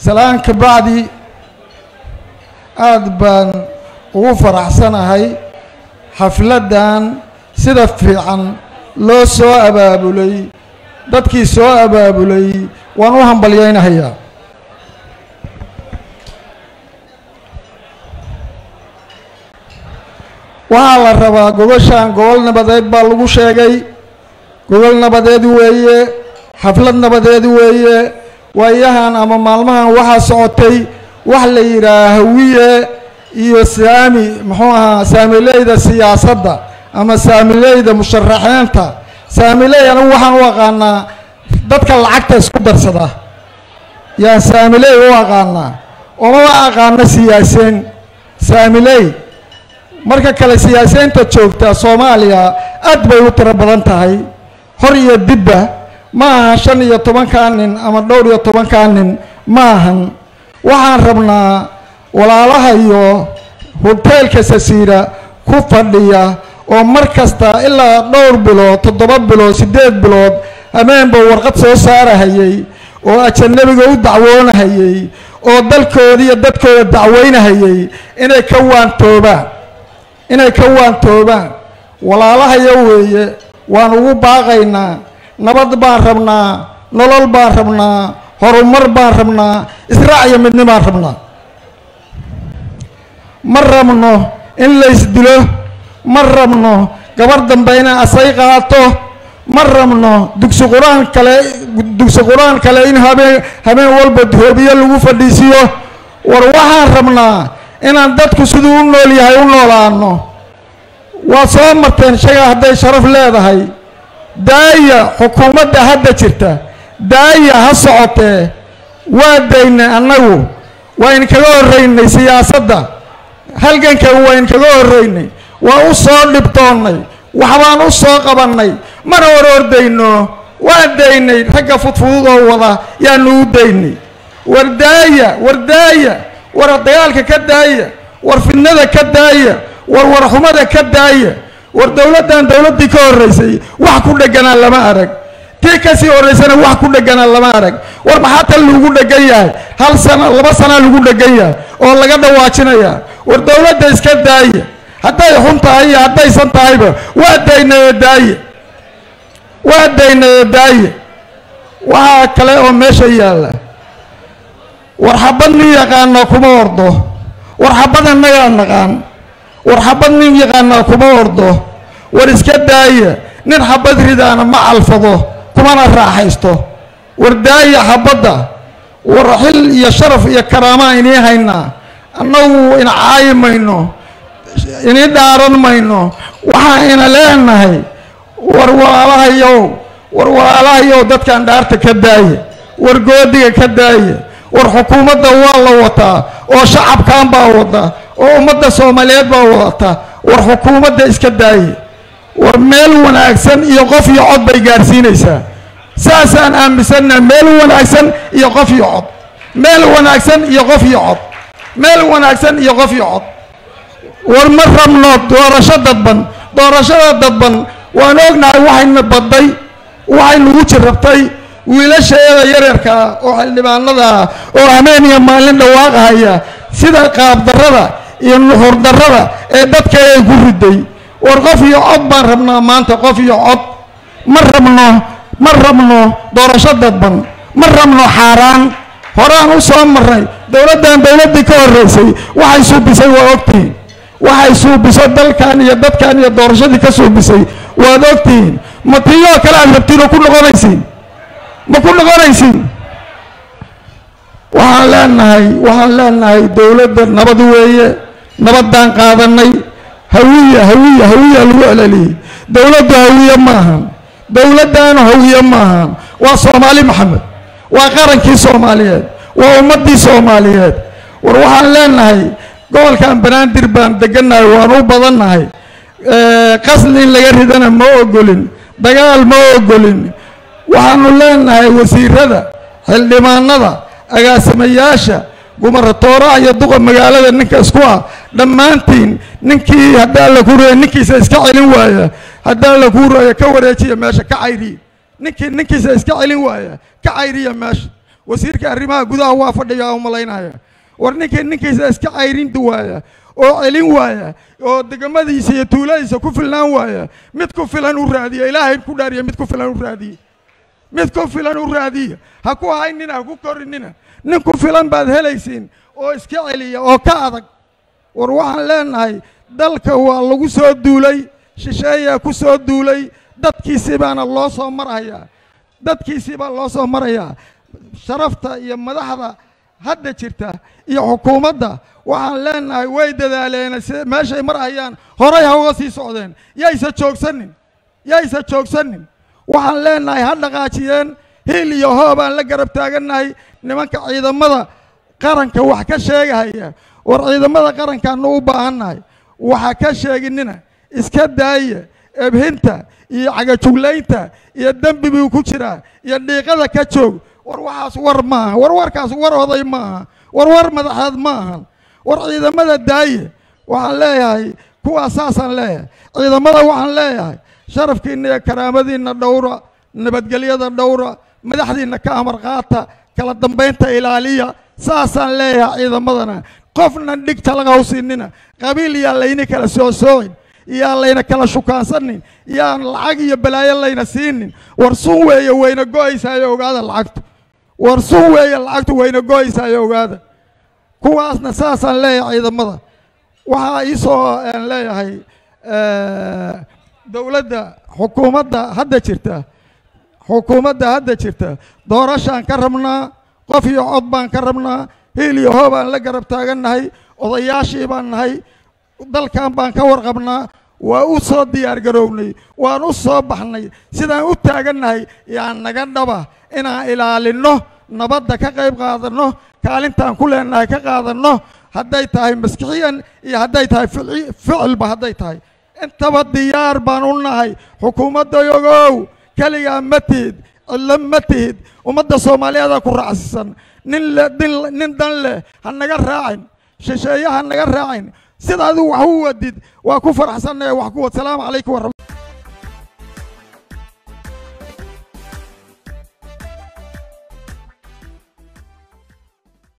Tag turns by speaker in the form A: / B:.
A: salaan ka bacdi aada baan ugu faraxsanahay xafladdan sida fiican loo soo abaabulay dadkii soo abaabulay waan u hambalyaynahayaa waxaa la rabaa gobashan gobol nabadeed baa lagu sheegay gobol nabadeed weeye xaflad nabadeed weeye waayahan ama maalmahan waxaa socotay wax la yidhaah hawiye iyo saami muxuu ahaa saamileyda siyaasadda ama saamileyda musharaxiinta saamiley anigu waxaan u aqaanaa dadka lacagta isku darsada yaan saamiley u aqaanaa omama aqaano siyaaseen saamiley marka kale siyaasiyiinta joogta soomaaliya aad bay u tiro badan tahay hor iyo dibba ma aha shan iyo tobankaa nin ama dhowr iyo tobankaa nin ma ahan waxaan rabnaa walaalaha iyo hoteelka sasiira ku fadhiya oo mar kasta ilaa dhowr bilood toddoba bilood siddeed bilood hameenba warqad soo saarahayay oo ajanabiga u dacwoonahayay oo dalkooda iyo dadkooda dacweynahayay inay ka waantoobaan inay ka waantoobaan walaalahayo weeye waan ugu baaqaynaa nabad baan rabnaa nolol baan rabnaa horumar baan rabnaa israac iyo midni baan rabnaa ma rabno in laysdilo ma rabno gabar dambe inay asay qaato ma rabno dugsi qur-aan kale dugsi qur-aan kale in habeen habeen walba hoobiyo lagu fadhiisiyo war waxaan rabnaa inaan dadku siduu u nool yahay u noolaano waad soo marteen shaga hadday sharaf leedahay daaya xukuumadda hadda jirta daaya ha socotee waa daynay annagu waa inkaga horraynay siyaasadda halgankan waa inkaga horraynay waa u soo dhibtoonnay waxbaan u soo qabannay mana hor ordayno waa daynay ragga fudfudud oo wada yaanu u daynay war daaya war daaya war dagaalka ka daaya war fidnada ka daaya war warxumada ka daaya war dowladdan dowladdii ka horraysay wax ku dheganaa lama arag tii kasii horraysana wax ku dheganaa lama arag war maxaa tan lagu dhegan yahay hal sana laba sanaa lagu dhegan yahay oo laga dhawaajinayaa war dowladda iska daaya hadday xun tahay iyo haddaysan tahayba waa daynayo daaya waa daynayo daaya waxaa kale oo meesha yaalla war xabad nin yaqaana kuma ordo war xabad annagaa naqaan war xabad nin yaqaanaa kuma ordo war iska daaya nin xabad ridaana ma calfado kumana raaxaysto war daaya xabadda war xil iyo sharaf iyo karaamaa inii haynaa annagu ina caayi mayno inii dhaaran mayno waxaa ina leenahay war walaalahayow war walaalahayow dadkan dhaarta ka daaya war goodiga ka daaya war xukuumadda waa la wataa oo shacabkan baa wada oo ummadda soomaaliyeed baa wadata war xukuumadda iska daaya war meel wanaagsan iyo qof iyo cod bay gaarsiinaysaa saasaan aaminsannaha meel wanaagsan iyo qof iyo cod meel wanaagsan iyo qof iyo cod meel wanaagsan iyo qof iyo cod war ma rabno doorasho dadban doorashada dadban waan ognahay waxayna badday waxay nagu jirrabtay wiilasheeda yaryarkaa oo xildhibaanada ah oo hameen iyo maalin dhawaaqahaya sida qaabdarrada iyo nuxurdarrada ee dadka ay ku riday war qof iyo cod baan rabnaa maanta qof iyo cod ma rabno ma rabno doorasho dadban ma rabno xaaraan horaan u soo marnay dowladdan dowladdii ka horreysay waxay suubisay waa ogtihiin waxay suubiso dalkan iyo dadkan iyo doorashadii ka suubisay waad ogtihiin ma tiiyoo kale aad rabtiin oo ku noqonaysiin ma ku noqonaysiin waxaan leenahay waxaan leenahay dowladda nabad weeye nabaddaan qaadanay hawiya hawiya hawiya lagu celeliyey dowladdu hawiye maahan dowladdaanu hawiye maahan waa soomaali maxamed waa qarankii soomaaliyeed waa ummaddii soomaaliyeed war waxaan leenahay gobolkan banaadir baan degannahay waan u badannahay qasli in laga ridana ma ogolin dagaal ma ogolin waxaanu leenahay wasiirada xildhibaanada agaasimayaasha gumaratooraha iyo duqa magaalada ninka isku ah dhammaantiin ninkii haddaan la ku reeya ninkiisa iska celin waaya haddaan la kuu reeyo ka wareejiya meesha ka cayriya ninkii ninkiisa iska celin waaya ka cayriya meesha wasiirka arrimaha gudaha waa fadhiyaa u malaynaya war ninkii ninkiisa iska cayrinta waaya oo celin waaya oo degamadiisa iyo tuuladiisa ku filnaan waaya mid ku filan u raadiya ilaahay ku dhaariya mid ku filan u raadiya mid ku filan u raadiya ha ku haynina ha ku korinina nin ku filan baad helaysiin oo iska celiya oo ka adag war waxaan leenahay dalka waa lagu soo duulay shisheeyaa ku soo duulay dadkiisii baana loo soo marhayaa dadkiisii baa loo soo marayaa sharafta iyo madaxda hadda jirta iyo xukuumadda waxaan leenahay way dadaaleen si meeshay marhayaan horay ha uga sii socdeen yaysa joogsanin yaysa joogsanin waxaan leenahay ha dhaqaajiyeen hiil iyo hoob aan la garab taagannahay nimanka ciidamada qaranka wax ka sheegahaya war ciidamada qarankaanu u baahannahay waxa ka sheeginina iska daaya ebhinta iyo cagajuglaynta iyo dembi buu ku jiraa iyo dhiiqada ka joog war waxaas war maaha war warkaas war oday maaha war war madaxeed ma ahan war ciidamada daaye waxaan leeyahay kuwaas saasaan leeyahay ciidamada waxaan leeyahay sharafkiinna iyo karaamadiinna dhowra nabadgelyada dhowra madaxdiinna ka amar qaata kala dambaynta ilaaliya saasaan leeyahay ciidamadana qofna dhig talaga hawsiinina qabiil yaa layni kala soosoocin yaa layna kala shukaansanin yaan lacag iyo balaayo layna siinin war sun weeye wayna go-aysaayo ogaada lacagtu war sun weeye lacagtu wayna go-aysaayo ogaada kuwaasna saasaan leeyahay ciidamada waxaa iisoo aan leeyahay dowladda xukuumadda hadda jirta xukuumadda hadda jirta doorashaan ka rabnaa qof iyo cod baan ka rabnaa hiil iyo hoo baan la garab taagannahay odayaashii baan nahay dalkan baan ka warqabnaa waa u soo diyaar garownay waan u soo baxnay sidaan u taagannahay yaa naga dhaba inaan ilaalinno nabadda ka qayb qaadanno kaalintaan ku leenahay ka qaadanno hadday tahay maskixiyan iyo hadday tahay ficilba hadday tahay intaba diyaar baan u nahay xukuumaddayogow keligaa ma tihid cidlo ma tihid ummadda soomaaliyeeda ku raacsisan nin le nin dan leh ha naga raacin shisheeye ha naga raacin sida adigu wax u wadid waa ku faraxsannahe wax ku wad salaamu calaykum waraxmat